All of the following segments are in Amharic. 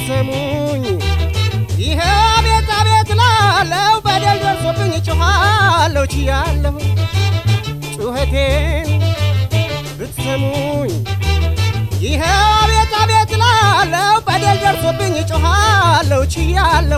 ብትሰሙኝ ይሄ አቤት አቤት ላለው በደል ደርሶብኝ ጮኻለሁ ችያለሁ ጩኸቴን ብትሰሙኝ ይሄ አቤት አቤት ላለው በደል ደርሶብኝ ጮኻለሁ ችያለሁ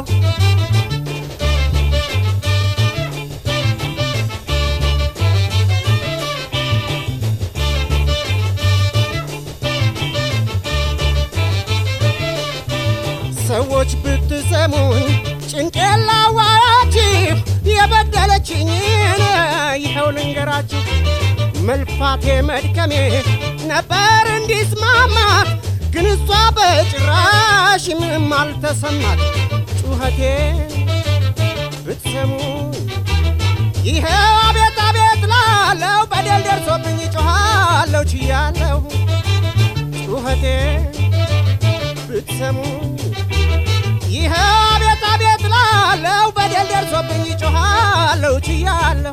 ሰዎች ብትሰሙኝ ጭንቄን ላዋራችሁ የበደለችኝን ይኸው ልንገራችሁ። መልፋቴ መድከሜ ነበር እንዲስማማት፣ ግን እሷ በጭራሽ ምንም አልተሰማት። ጩኸቴን ብትሰሙኝ ይኸው አቤት አቤት ላለው በደል ደርሶብኝ ጮኻለሁ ችያለሁ ጩኸቴን ብትሰሙኝ ይኸው አቤት አቤት ላለው በደል ደርሶብኝ ጮኻለሁ ችያለሁ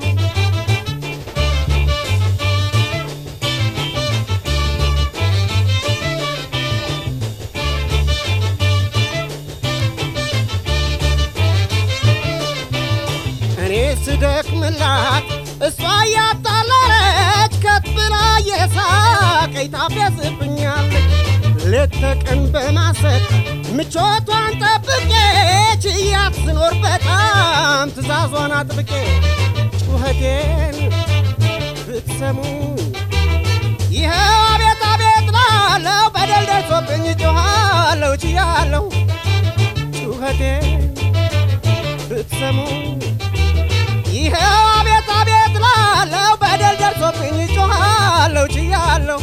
እኔ ስደክምላት እሷ እያጣለለች ከት ብላ የሳቀኝ ታፌዝብኛለች ሌት ተቀን በማሰብ ምቾቷን ጠብቄ ችያት ስኖር በጣም ትእዛዟን አጥብቄ ጩኸቴን ብትሰሙ ይኸው አቤት አቤት ላለው በደል ደርሶብኝ ጮኻለሁ ችያለሁ ጩኸቴን ብትሰሙ ይኸው አቤት አቤት ላለው በደል ደርሶብኝ ጮኻለሁ ችያለሁ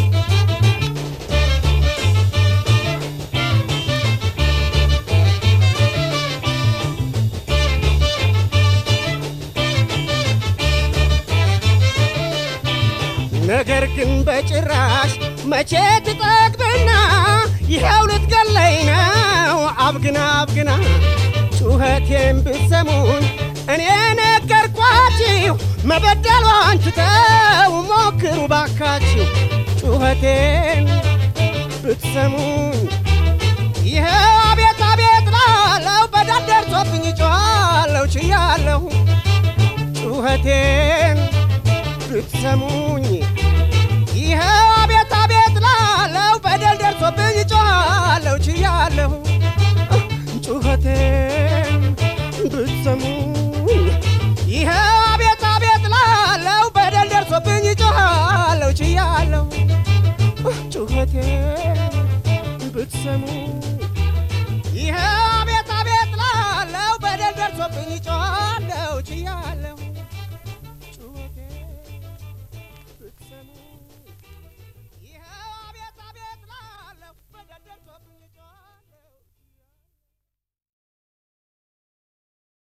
ነገር ግን በጭራሽ መቼ ትጠግብና ይኸው ልትገለኝ ነው አብግና አብግና ጩኸቴን ብትሰሙኝ እኔ ነገርኳችሁ መበደሏን ትተው ሞክሩ ባካችሁ ጩኸቴን ብትሰሙኝ ይኸው አቤት አቤት ላለው በደል ደርሶብኝ ጮኻለሁ ችያለሁ ጩኸቴን ብትሰሙኝ ይኸው አቤት አቤት ላለው በደል ደርሶብኝ ጮኻለሁ ችያለሁ ጩኸቴን ብትሰሙኝ ይኸው አቤት አቤት ላለው በደል ደርሶብኝ ጮኻለሁ ችያለሁ ጩኸቴን ብትሰሙኝ